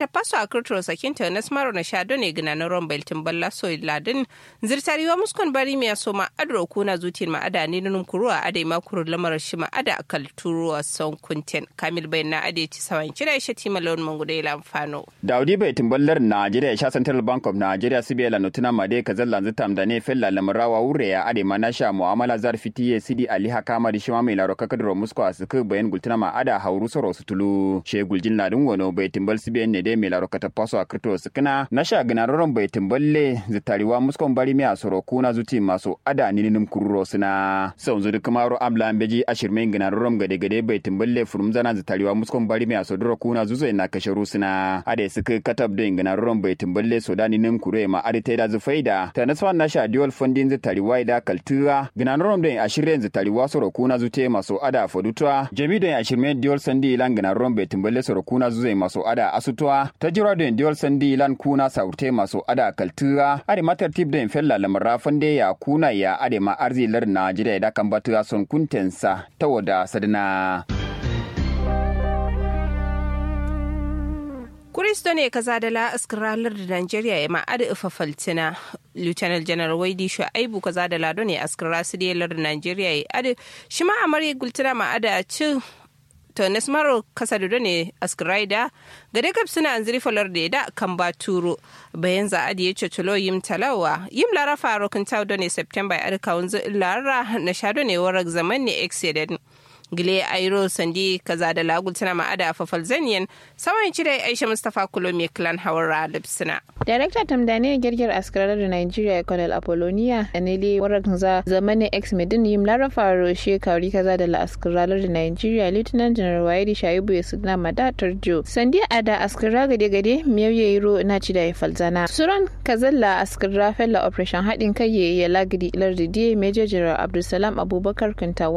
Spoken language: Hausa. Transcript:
paso a kirtiro sakinta na smaro na shado ne gina na ron beltin balla so ladin zirtariwa muskon bari miya so ma adro kuna zutin ma ada ne nun kuruwa adai ma kuru lamar shi ma ada akal turuwa son kunten kamil bai na ade ci sawan kira shi ti malon mangude ila amfano daudi bai timballar najeriya sha central bank of nigeria sibe la notuna made kazal lanzu tamda ne fella lamarawa wure ya ade ma na sha muamala zar fitiye sidi ali hakama di shima mai laro kakadro musko asuku bayan gultuna ma ada hauru soro sutulu she guljin ladin wono bai timbal sibe ne de mai laro kata paso a krito sukuna na sha ginaroron bai timballe zitariwa muskon bari mai asoro kuna zuti maso ada nininum kururo suna sau zuri kumaro amla ambeji ashirmen ginaroron gade gade bai timballe furum zana zitariwa muskon bari mai asodoro kuna zuzo na kasharu suna ade suka katab da ginaroron bai timballe so da ninim kure ma ade taida zufaida ta nasfa na sha dual funding zitariwa da kaltura ginaroron da ashirin zitariwa soro kuna zute maso ada fodutua jami da ashirmen dual sandi ilan ginaroron bai timballe soro kuna zuzo maso ada asutwa ta jira da dual sandi ilan kuna saurte maso ada kaltura ade matar tip da fella lamara fande ya kuna ya ade ma arzilar najeriya da kan batu son kuntensa ta wada sadana Kuristo ne kaza da la askiralar da Najeriya ya ma'ada ifa faltina. Lieutenant General Waidi Shu'aibu kaza da lado ne askira su da da Najeriya ya adi shi ma amarya gultuna ma'ada ci to nesmaro kasa da ne askiraida ga dai suna an ziri falar da da kan ba turo bayan za a ya cocolo yim talawa yim lara faro kan tawo ne September ya adi kawun lara na shado ne warak zaman ne excedent. gile airo sandi kaza da lagul tana ma'ada a fafal zaniyan saman cire aisha mustapha kulo mai clan hawara lipsina Darakta Tamdane girgir askarar da Nigeria Colonel Apollonia Anele warak za zamani ex medin yim lara faro she kauri kaza da la askarar da Nigeria Lieutenant General Waidi Shaibu ya suna mada tarjo sandi ada askara gade gade miyauye yiro na ci da falzana suran kazalla askara fella operation haɗin kai ya lagidi lardi Major General Abdulsalam Abubakar Kuntawa